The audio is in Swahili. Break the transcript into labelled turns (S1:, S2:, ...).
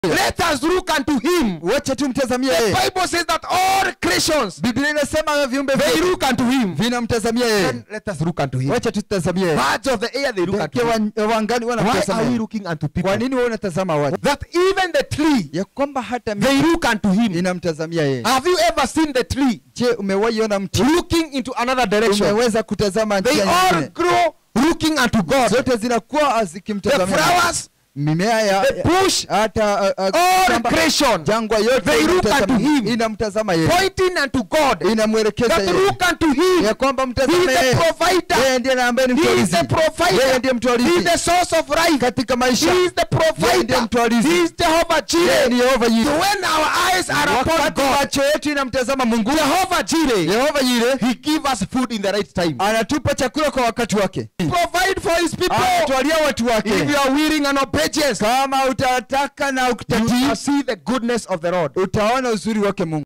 S1: Let us look unto him.
S2: wacha tumtazamie
S1: The
S2: yeye
S1: Bible says that all creations
S2: biblia inasema viumbe
S1: they
S2: vyote
S1: look unto him.
S2: vinamtazamia yeye
S1: Then let us look unto him.
S2: wacha tutazamie yeye
S1: Birds of the air they look
S2: Ndege
S1: unto him.
S2: wa- wangani
S1: Why are we
S2: wanamtazamia
S1: looking unto
S2: kwa
S1: people?
S2: nini wewe unatazama watu
S1: That even the tree
S2: ya kwamba hata miti
S1: they look unto him.
S2: inamtazamia yeye
S1: Have you ever seen the tree
S2: je umewahi ona mti
S1: looking into another direction?
S2: umeweza kutazama
S1: They
S2: njia
S1: all
S2: nyingine
S1: grow looking unto God.
S2: zote zinakuwa
S1: The
S2: zikimtazamia
S1: flowers,
S2: mimea ya
S1: the bush,
S2: hata uh, uh,
S1: all
S2: shamba,
S1: creation
S2: jangwa yote
S1: They look
S2: inamtazama-
S1: unto him.
S2: inamtazama yeye
S1: pointing unto God.
S2: inamwelekeza
S1: That
S2: yeye
S1: look unto him.
S2: ya kwamba
S1: He is
S2: mtazame
S1: the
S2: yeye
S1: provider.
S2: yeye ndiye na ambaye ni
S1: He is
S2: mtwalizi
S1: the
S2: yeye
S1: provider.
S2: ndiye
S1: He is
S2: mtwalizi
S1: the source of life.
S2: katika maisha
S1: He is the
S2: Yeye ndiye
S1: provider.
S2: mtwalizi.
S1: He is Jehovah
S2: yeye
S1: Jireh.
S2: ni Yehova
S1: So
S2: Yire
S1: when our eyes are upon
S2: wakati
S1: God,
S2: macho yetu inamtazama Mungu
S1: Jehovah Jireh,
S2: Yehova Yire
S1: He give us food in the right time.
S2: anatupa chakula kwa wakati wake
S1: Provide for His people.
S2: anatwalia watu wake
S1: If you are willing and obedient,
S2: kama utataka na
S1: you
S2: ukitatii
S1: shall see the goodness of the Lord.
S2: utaona uzuri wake Mungu